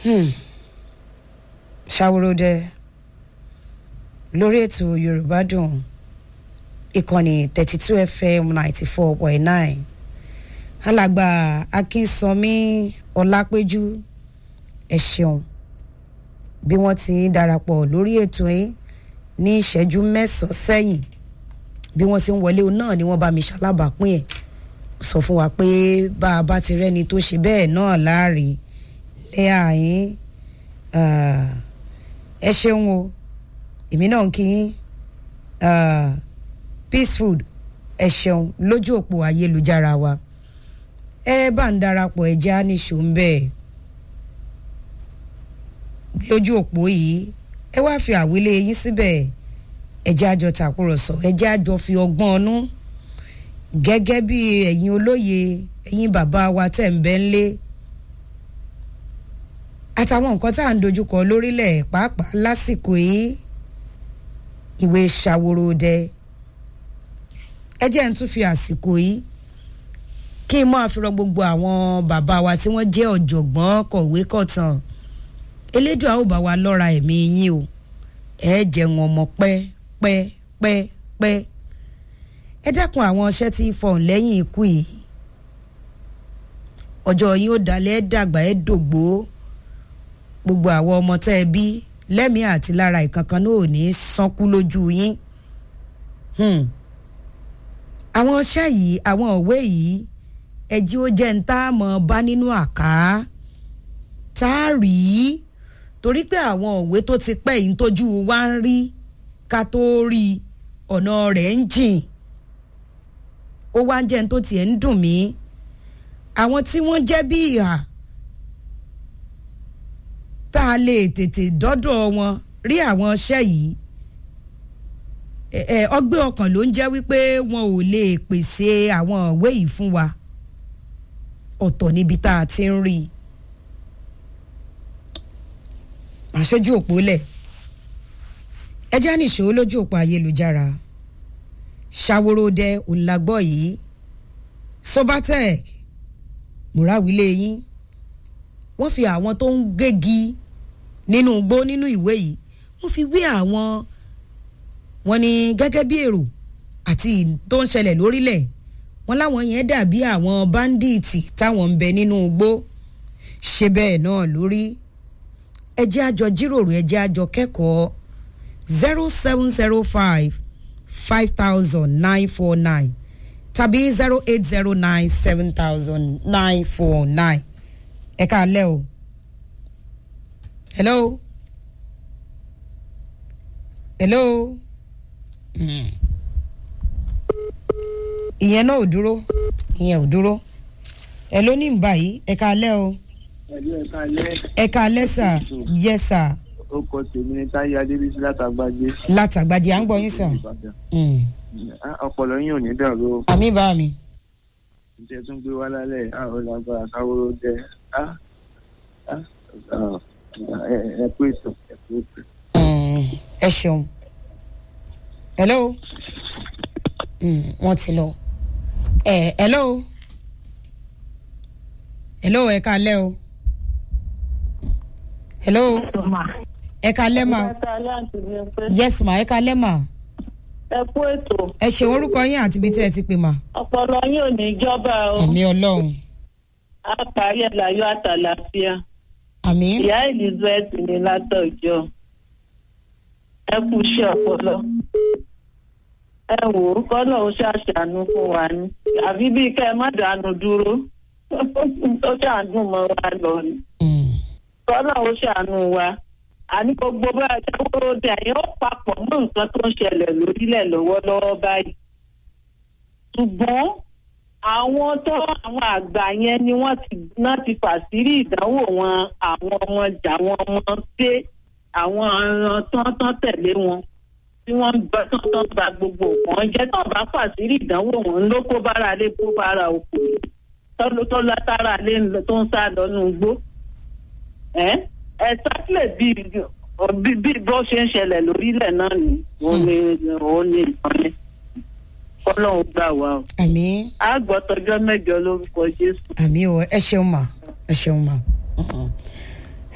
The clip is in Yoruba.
ṣàwòròdẹ lórí ètò yorùbá dùn ìkànnì thirty two fm ninety four point nine alàgbà akínsanmi ọlápẹjú ẹ ṣeun bí wọ́n ti ń darapọ̀ lórí ètò yìí ní ìṣẹ́jú mẹ́sàn-án sẹ́yìn bí wọ́n ti ń wọlé náà ni wọ́n bá mi ṣalábàápín ẹ̀ sọ fún wa pé bá a bá ti rẹ́ni tó ṣe bẹ́ẹ̀ náà láàrin lẹ́yà yín ẹ ṣeun o èmi náà ń kí yín peace food ẹ ṣeun lójú òpó ayélujára wa ẹ bá ń darapọ̀ ẹ já níṣó ń bẹ́ẹ̀ lójú òpó yìí ẹ wá fi àwílé yín síbẹ̀ ẹ jẹ́ àjọ tàkúrọ̀sọ ẹ jẹ́ àjọ fi ọgbọ́n ọnú gẹ́gẹ́ bí ẹ̀yin olóye ẹ̀yin bàbá wa tẹ̀ ń bẹ́ ń lé àtàwọn nǹkan tá à ń dojúkọ lórílẹ̀ pàápàá lásìkò yìí ìwé ṣàwòròdẹ ẹ jẹ́ ń tún fi àsìkò yìí kí n máa fi rọ gbogbo àwọn bàbá wa tí wọ́n jẹ́ ọ̀jọ̀gbọ́n kọ̀wé kọ̀tàn elédùn àwọn bá wa lọ́ra ẹ̀mí yín o ẹ jẹun ọmọ pẹ́ pẹ́ pẹ́ pẹ́ ẹ dákun àwọn ọṣẹ́ tí ń fọ̀hún lẹ́yìn ikú yìí ọjọ́ yín ó dalẹ̀ ẹ dàgbà ẹ dògbó gbogbo àwọn ọmọ tẹ́ ẹ bí lẹ́mìí àti lára ìkankan náà ò ní sánkú lójú yín àwọn ọṣẹ́ yìí àwọn òwe yìí ẹjí ó jẹ́ ń tá a mọ̀ bá nínú àká tá a rí torí pé àwọn òwe tó ti pẹ́ yìí tójú wa ń rí ká tó rí ọ̀nà rẹ̀ ń jìn ó wá ń jẹ́ ń tó tiẹ̀ ń dùn mí àwọn tí wọ́n jẹ́ bí ìhà tá a lè tètè dọ́dọ̀ wọn rí àwọn iṣẹ́ yìí ẹ ọgbẹ́ ọkàn ló ń jẹ́ wípé wọn ò lè pèsè àwọn ìwé yìí fún wa ọ̀tọ̀ níbi tá a ti ń rí i àṣojú òpó lẹ̀ ẹ já nìṣó lójú òpó ayélujára ṣàwòròdẹ òǹlàgbọ́ yìí sobatec múrawílé yín wọ́n fi àwọn tó ń gégi nínú igbó nínú ìwé yìí wọ́n fi wé àwọn wọ́n ní gẹ́gẹ́ bí èrò àti tó ń ṣẹlẹ̀ lórílẹ̀ wọ́n láwọn yẹn dàbí àwọn báńdíìtì táwọn ń bẹ nínú igbó ṣe bẹ́ẹ̀ náà lórí ẹ jẹ́ àjọ jíròrò ẹ jẹ́ àjọ kẹ́kọ̀ọ́ zero seven zero five five thousand nine four nine tàbí zero eight zero nine seven thousand nine four nine ẹ káalẹ́ o hello hello ìyẹn náà ò dúró ìyẹn ò dúró ẹ ló ní báyìí ẹ káalẹ́ o ẹ káalẹ́ sà yẹ sà ó kọ tèmi ní táyé adébísí látàgbàjẹ. látàgbàjẹ à ń gbọ́ yín sàn. ọpọlọ yín ò ní dàrú o. àmì bá mi. ǹjẹ́ tún gbé wá lálẹ́ àwọn làgbára káwóró jẹ ẹ kú ètò ẹ kú ètò. ẹ ṣeun hello wọ́n ti lọ hello hello ẹ káalẹ́ o hello ẹ káalẹ́ ma yes ma ẹ káalẹ́ ma ẹ kú ètò. ẹ ṣe orúkọ yín àti ibi tí ẹ ti pè mà. ọpọlọ yín ò ní jọba o. àmì ọlọ́run. a parí ẹ̀ láyọ̀ àtàlàfíà. àmì. ìyá elizabeth ní látọjọ́ ẹ kú iṣẹ́ ọpọlọ. ẹ wò ó kọ́nà ó ṣàṣàánú fún wa ní. àbí bíi kẹ́ ẹ má dànù dúró tó ṣàánú mọ́ wa lọ ni. kọ́nà ó ṣàánú wa àní gbogbo bá a ṣe kúrò dé àyè ó papọ̀ mọ́ nǹkan tó ń ṣẹlẹ̀ lórílẹ̀ lọ́wọ́lọ́wọ́ báyìí. ṣùgbọ́n àwọn tó àwọn àgbà yẹn ni wọ́n ti náà ti fàṣírí ìdánwò wọn àwọn ọmọ jà wọn ọmọ pé àwọn ọ̀ràn tán tán tẹ̀lé wọn tí wọ́n ń bá tán tán ba gbogbo nǹkan jẹ́ tán bá fàṣírí ìdánwò wọn ló kó bára lé kó bára òkú tọ́lú tó látara lé tó ń sá lọ́nù igbó. ẹ́ exactly bí bí bó ṣe ń ṣẹlẹ̀ lórílẹ̀ náà ni òun ni òun ni nǹkan yẹn kọ́lọ́hún gbà wá o. àmì. a gbọ́ tọjọ́ mẹ́jọ lórúkọ jésù. àmì o ẹ ṣeun mà ẹ ṣeun mà.